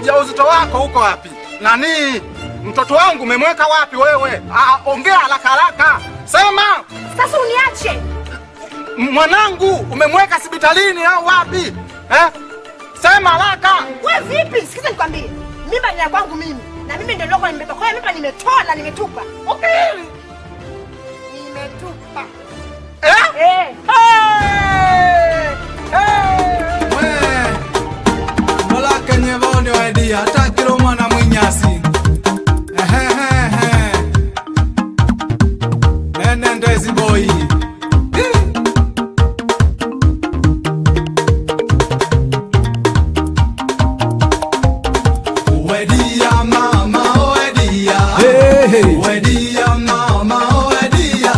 ujauzito wako uko wapi? Nani mtoto wangu umemweka wapi wewe? Ah, ongea haraka haraka, sema. Sasa uniache. M- Mwanangu umemweka hospitalini au wapi eh? Sema haraka. We vipi? Sikiza nikwambie, mimba ni ya kwangu mimi na mimi ndio nilikuwa nimebeba. Kwa hiyo mimba nimetoa na nimetupa. Okay. Nimetupa. Eh? Eh. Hey! Hey! Lola kenye voni wedi atakiro mwana mwinyasi Ehehehe. Nene ndezi boy Wedia mama wedia Wedia mama wedia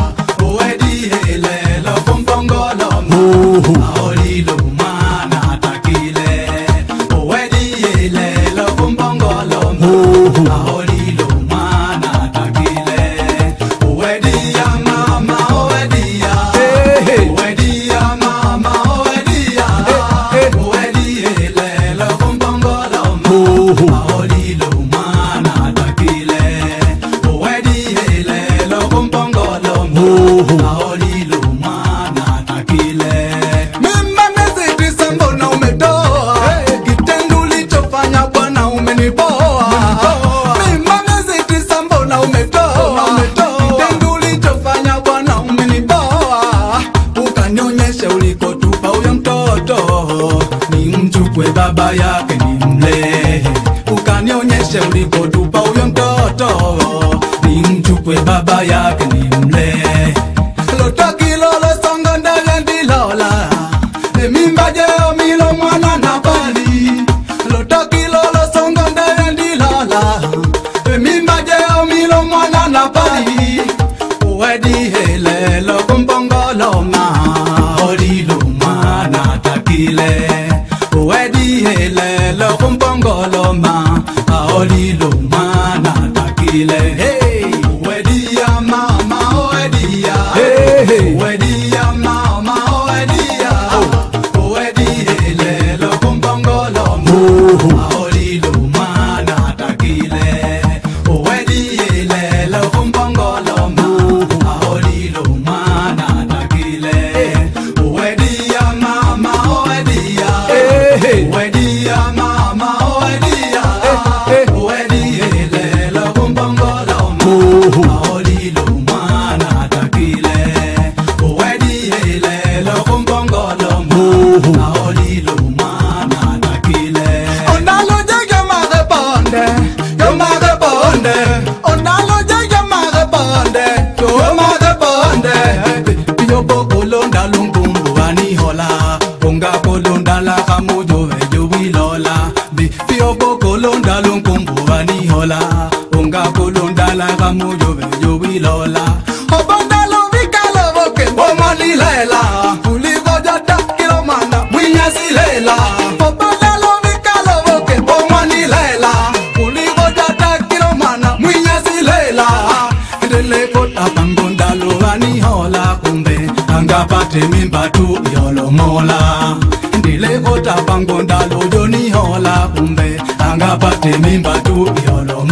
Wedi lelo kumpongolo Aolilo mana takile Wedi lelo kumpongolo Aolilo mana takile Wedia mama wedia Wedia mama wedia Wedi lelo kumpongolo Aolilo mana takile Wedi lelo kumpongolo Aolilo mana takile Mimba miezi tisa mbona umetoa Kitendo ulichofanya bwana umenipoa Mimba miezi tisa mbona umetoa Kitendo ulichofanya bwana umenipoa Ukanionyesha ulikotupa huyo mtoto Ni mchukue baba yake ni mlee Ukanionyesha ulikotupa huyo mtoto Ni mchukue baba yake ni mlee Lotakilolo songo ndege ndilola Emimba jeo milo mwana na bali Lotakilolo songo ndege ndilola Emimba jeo milo mwana na bali Wedi helelo kumpongolo ma Olilo mana takile Wedi helelo kumpongolo ma Olilo mana takile Hey Wedi ya mama wedi ya Hey Wedi ya mama wedi ya Wedi helelo kumpongolo ma Olilo mana takile Wedi helelo kumpongolo ma Olilo mana takile Wedi ya mama wedi ya Wedi ya mama wedi ya Wedi helelo kumpongolo ma Olilo mana takile Wedi helelo kumpongolo ma Olilo mana takile Ondalo jege mage bonde Yo mage bonde Ondalo jege mage bonde Yo mage bonde Piyo boko londa lunkumbu ani hola Unga kolonda la kamujo vejo wilola Bi piyo boko londa lunkumbu ani hola Unga kolonda la kamujo vejo wilola Obonda lo vikalo boke Bomani lela Kuliko jata kilo manda Mwinya silela Obonda lo vikalo boke Bomani lela Kuliko jata kilo manda Mwinya silela Ndele kota pangonda lo ani hola kumbe Angapate mimba tu yolo mola Ndile kota pangonda lo joni hola kumbe Angapate mimba tu yolo